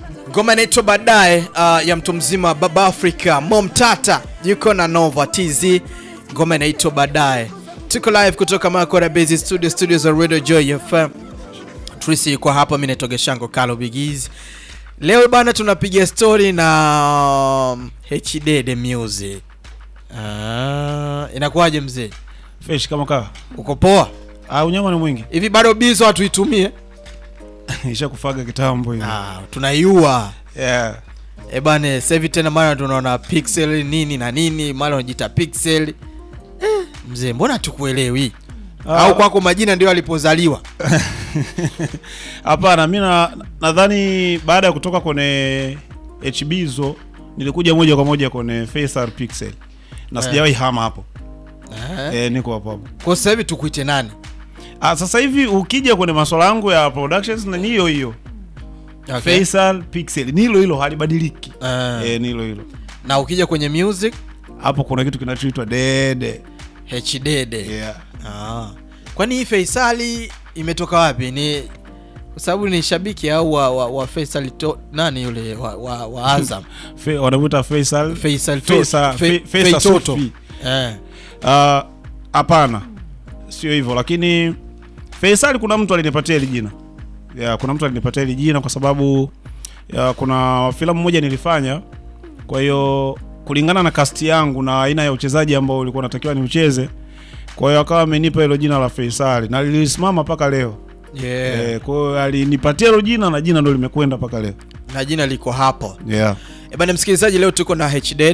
Ngoma inaitwa baadaye, uh, ya mtu mzima Baba Africa Mom Tata yuko na Nova TZ. Ngoma inaitwa baadaye. Tuko live kutoka Makora Base Studio, studios za Radio Joy FM. Trisi yuko hapa, mimi naitwa Geshango Kalo Bigiz. Leo bana tunapiga story na um, HD the Music. Ah, inakuwaje mzee? Fresh kama kawa. Uko poa? Ah, unyama ni mwingi. Hivi bado bizo hatuitumie? Isha kufaga kitambo hiyo. Ah, tunaiua. Yeah. Eh bane, sasa hivi tena mara tunaona pixel nini na nini, mara unajiita pixel. Eh, mzee, mbona tukuelewi? Ah. Au kwako majina ndio alipozaliwa? Hapana, mimi na- nadhani baada ya kutoka kwenye HB hizo nilikuja moja kwa moja kwenye Faisal Pixel. Na Eh. sijawahi hama hapo. Eh. Eh, niko hapo hapo. Kwa sasa hivi tukuite nani? Ah, sasa hivi ukija kwenye masuala yangu ya productions na ni hiyo hiyo. Okay. Faisal Pixel ni hilo hilo halibadiliki. Eh. Eh, ni hilo hilo. Na ukija kwenye music Hapo kuna kitu kinachoitwa Dede. HDD. Yeah. Ah. Kwani hii Faisali imetoka wapi? Ni kwa sababu ni shabiki au wa, wa, wa Faisal to, nani yule wa, wa, wa Azam? Fe, wanamuita Faisal Faisal to, Faisal Fe- Fe- Faisal Fei Toto. Sufi. Eh. Ah, hapana sio hivyo lakini Faisal kuna mtu alinipatia hili jina ya, kuna mtu alinipatia hili jina kwa sababu ya, kuna filamu moja nilifanya kwa hiyo kulingana na cast yangu na aina ya uchezaji ambao ulikuwa natakiwa niucheze kwa hiyo akawa amenipa hilo jina la Faisal na lilisimama mpaka leo Yeah. eh, kwa hiyo alinipatia hilo jina na jina ndo limekwenda mpaka leo Na jina liko hapo. yeah. E bana msikilizaji, leo tuko na HD